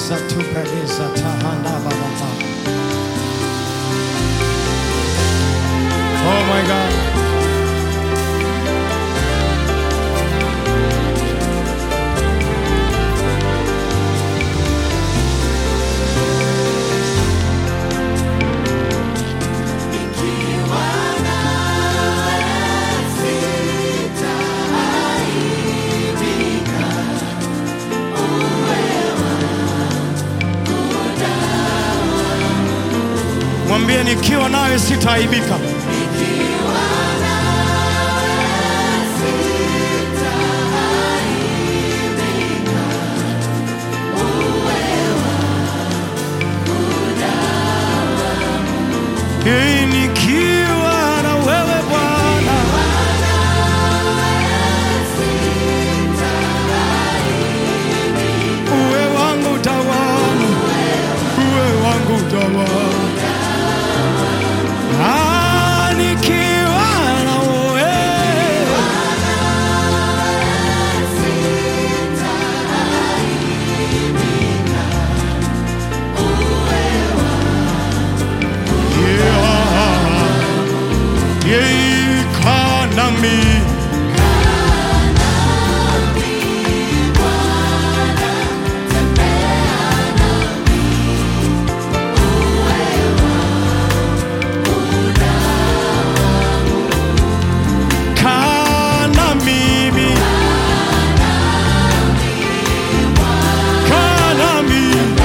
Reza tu pereza tahanda baba. Oh my God. Mwambie nikiwa nawe sitaaibika. Hii nikiwa na wewe Bwana, uwe wangu tawala, uwe wangu tawala. Ah, nikiwa na wewe Yeah. Yeah, kana mi. Kana mimi. Kana mimi.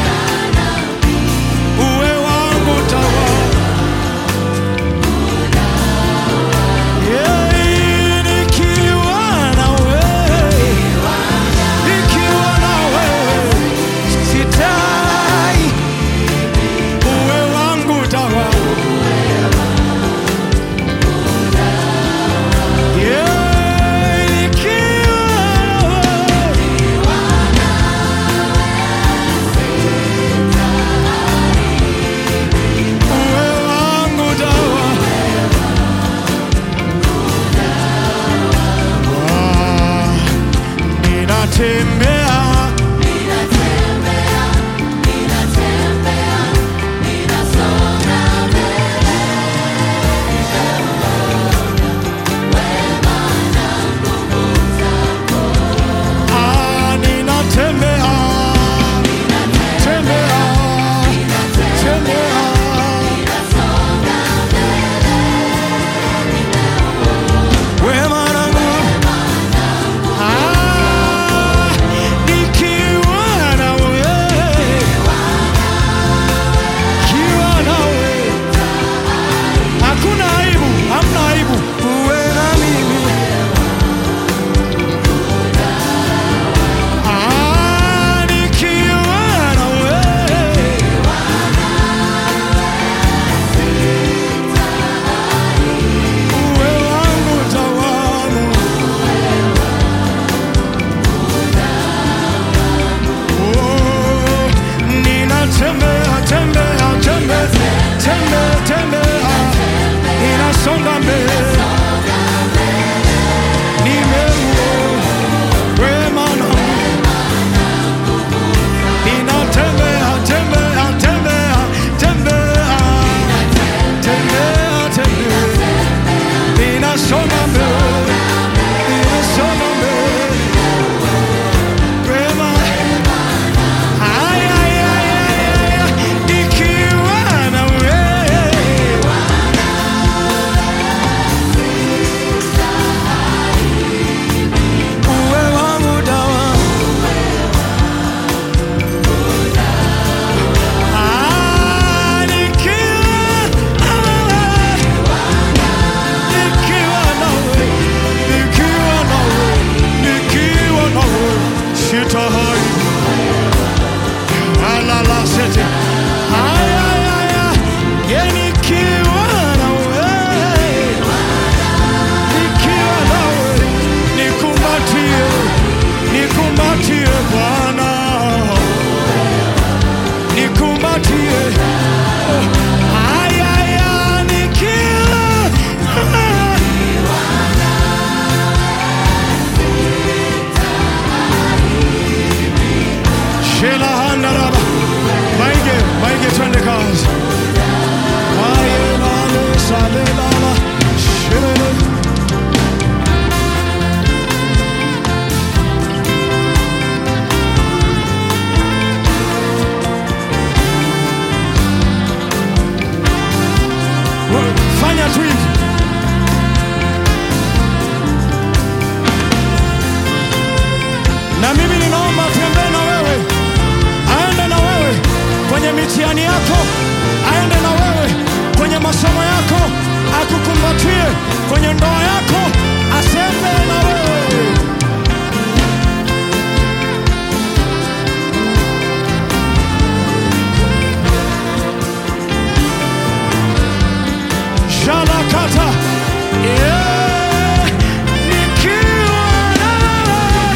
Uwe wangu tawala. Yeah, nikiwa na wewe. Nikiwa na wewe. Sitai. Uwe wangu tawala. Yeah, nikiwa na wewe. Uwe wangu dawa. Ah, Ninatembea Ah, ninatembea tembea tembea wema na nguvu Ah, nikiwa na wewe kiwa na wewe hakuna aibu hamna aibu uwe na mimi Ah, nikiwa na wewe uwe wangu tawala Oh, ninatembea tembea tembea tembea tembea ninasonga mbele nimeuona wema na ninatembea tembea tembea tembea tembea tembea ninasonga mbele ninasonga mbele wema Ay, ay, ay, ay, ay, nikiwa na wewe kwenye ndoa yako aseme na wewe. Shalakata. Yeah. Nikiwa nawe.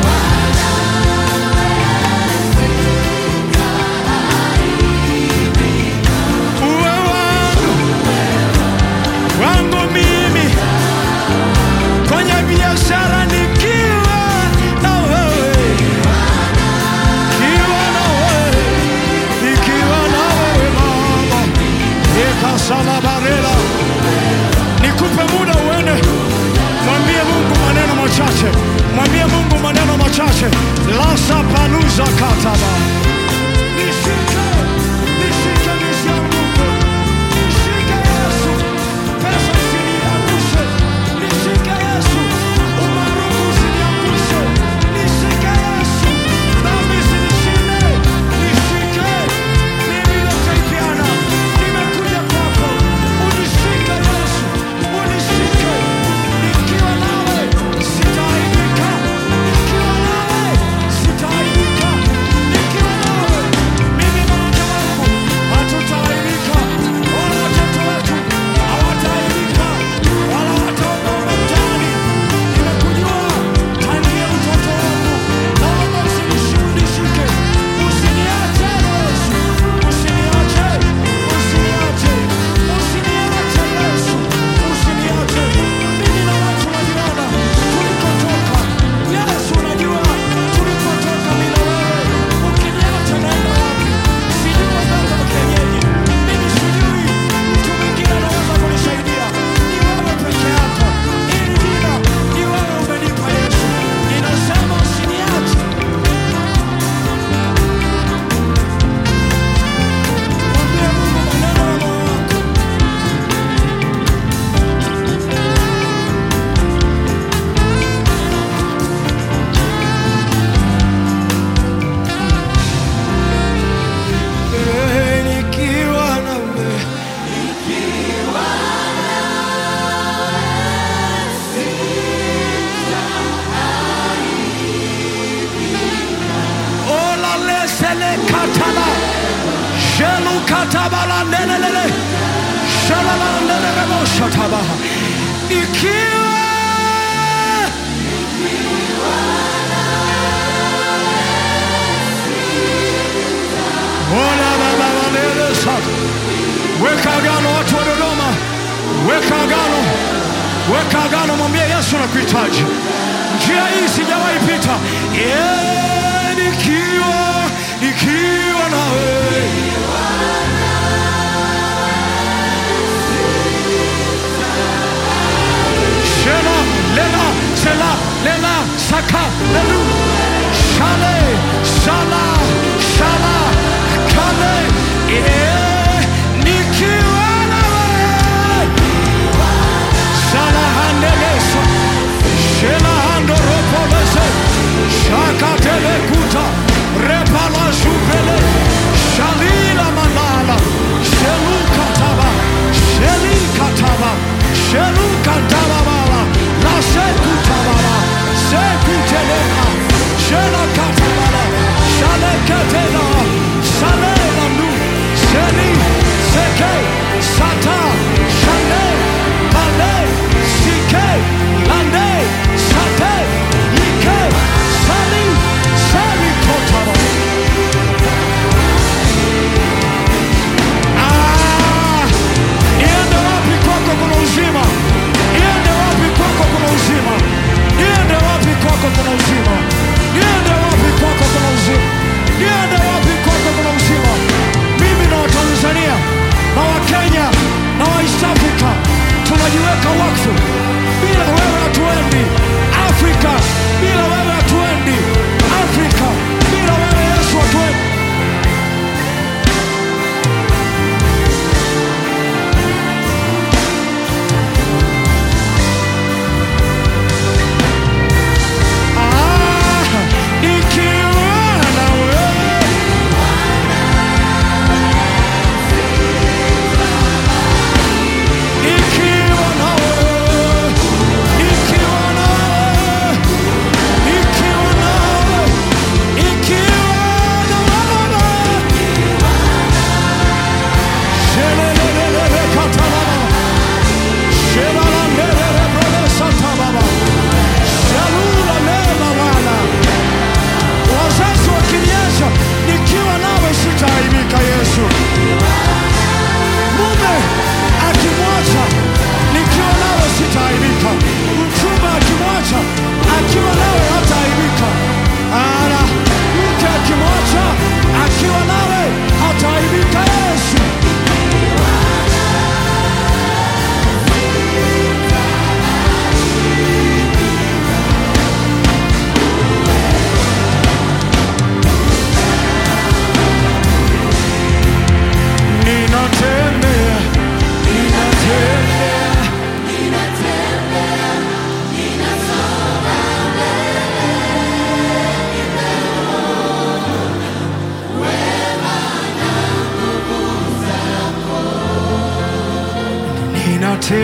Uwe wangu, wangu mimi kwenye biashara nikiwa na wewe, nikiwa na wewe, nikiwa na wewe mama, ekasalabarela nikupe muda uende, mwambie Mungu maneno machache, mwambie Mungu maneno machache. lasa paluza kataba nishike, nishike nisianguke, nishike Yesu, pesa isiniangushe, nishike Yesu, umaarufu usiniangushe, nishike Yesu, dhambi isinishinde, nishike mimi nitaipiana, nimekuja kwako, unishike Yesu, unishike, nikiwa nawe sitaaibika, nikiwa nawe sitaaibika, nikiwa nawe mimi na mke wangu hatutaaibika, wala watoto wetu hawataaibika, wala wataogopa mtaani. Nimekujua tangia mtoto wangu, naomba usinishike, usiniache Yesu, usiniache, usiniache, usiniache Yesu, usiniache. Mimi na watu waliona tulikotoka. Yesu, unajua tulikotoka mimi na wewe. Ukiniacha naenda wapi? Sijui waganga wa kienyeji. Mimi sijui mtu mwingine anaweza kunisaidia. Ni wewe peke yako. Hili jina ni wewe umenipa Yesu. Ninasema usiniache. Mwambie Mungu maneno ya moyo wako. Eh, nikiwa nawe Ola lesele katala Shelu katabala lelelele Shalala lelelele shatabaha Ikiwa Ola baba walele sata Weka agano watu wa Dodoma Weka agano Weka agano mwambie Yesu nakuhitaji njia hii sijawahi pita yeah, nikiwa nikiwa nawe Shela, lela, sela, lela, saka, lelu, shale, shala, shala, kale, yeah, nikiwa nawe Shala handelesa, shela hando ropolese, shaka telekuta, repala shupele, shali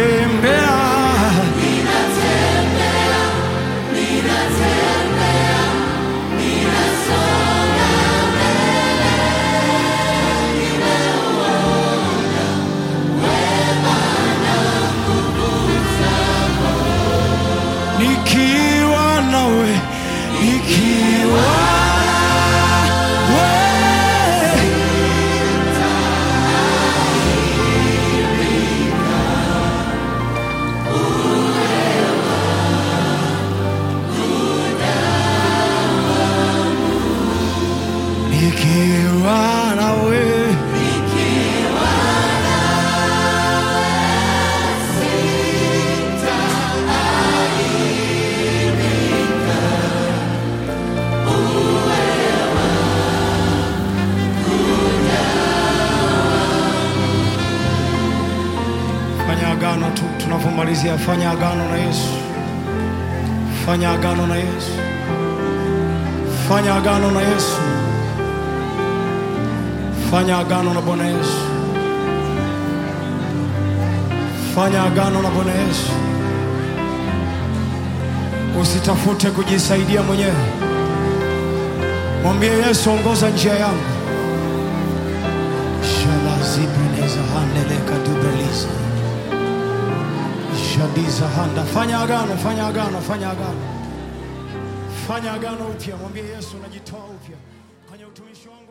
ninatembea nikiwa nawe nikiwa nawe nikiwa nawe fanya agano tu tunapomalizia fanya agano na yesu fanya agano na yesu fanya agano na yesu fanya agano na bwana yesu fanya agano na bwana yesu usitafute kujisaidia mwenyewe mwambie yesu ongoza njia yangu shalazibineza handeleka dubeliza shadiza handa fanya agano fanya agano fanya agano fanya agano upya mwambie yesu najitoa upya kwenye utumishi wangu